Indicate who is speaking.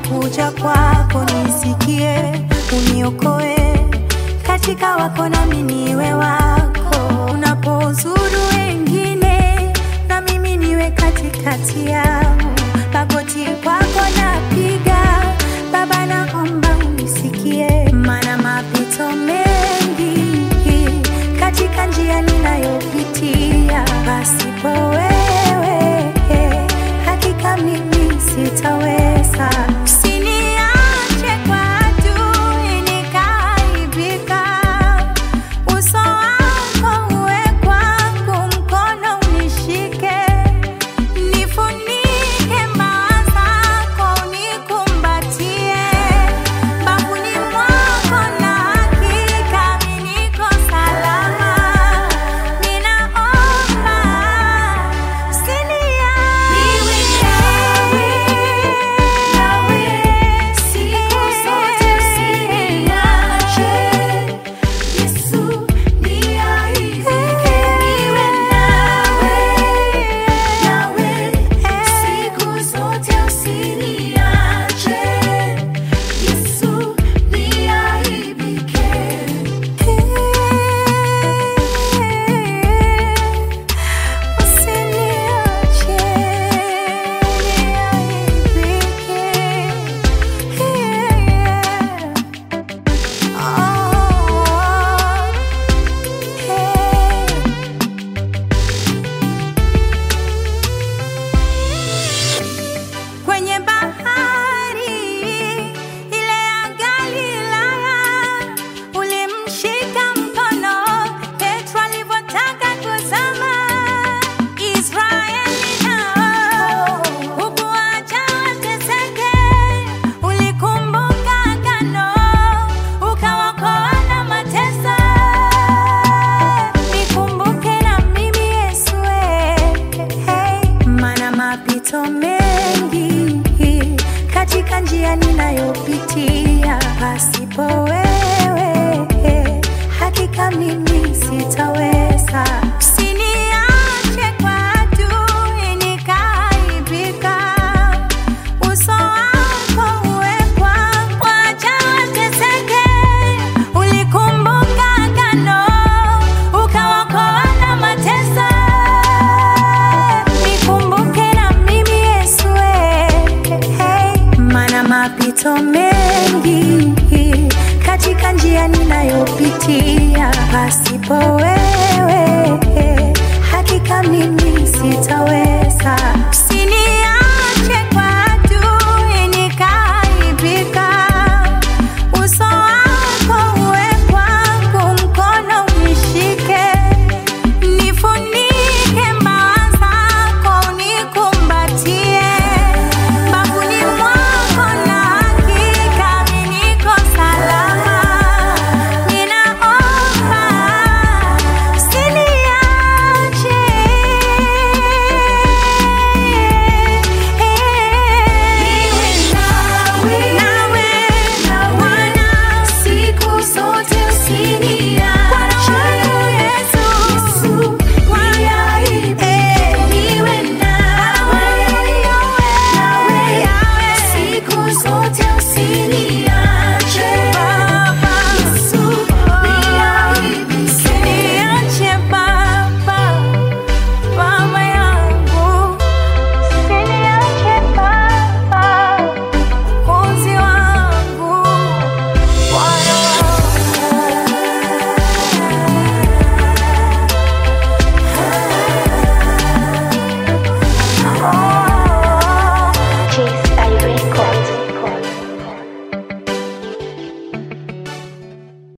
Speaker 1: nakuja kwako, nisikie, uniokoe katika wako, nami niwe wako. Unapozuru wengine, na mimi niwe katikati yao. Magoti kwako napiga, Baba, naomba unisikie, maana mapito mengi katika njia ninayopitia, pasipo wewe hakika mimi sitaweza. Usiniache kwa adui nikaaibika, uso wako uwe kwangu, mkono unishike, nifunike mbawa zako, unikumbatie bafuni mwako, na hakika mimi niko salama. Ninaomba Usiniache niaibike. Kwenye bahari ile ya Galilaya, ulimshika mkono Petro alivyotaka kuzama. Israeli nao hukuacha wateseke, ulikumbuka agano, ukawaokoa na mateso. Nikumbuke na mimi Yesu, hey, maana mapito mengi katika njia ninayopitia, pasipo wewe hakika mimi sitaweza. Usiniache kwa adui nikaaibika, uso wako uwe kwangu, wacha wateseke. Ulikumbuka agano, ukawaokoa na mateso. Nikumbuke na mimi Yesu, hey, maana mapito mengi katika njia ninayopitia, pasipo wewe hakika mimi sitaweza.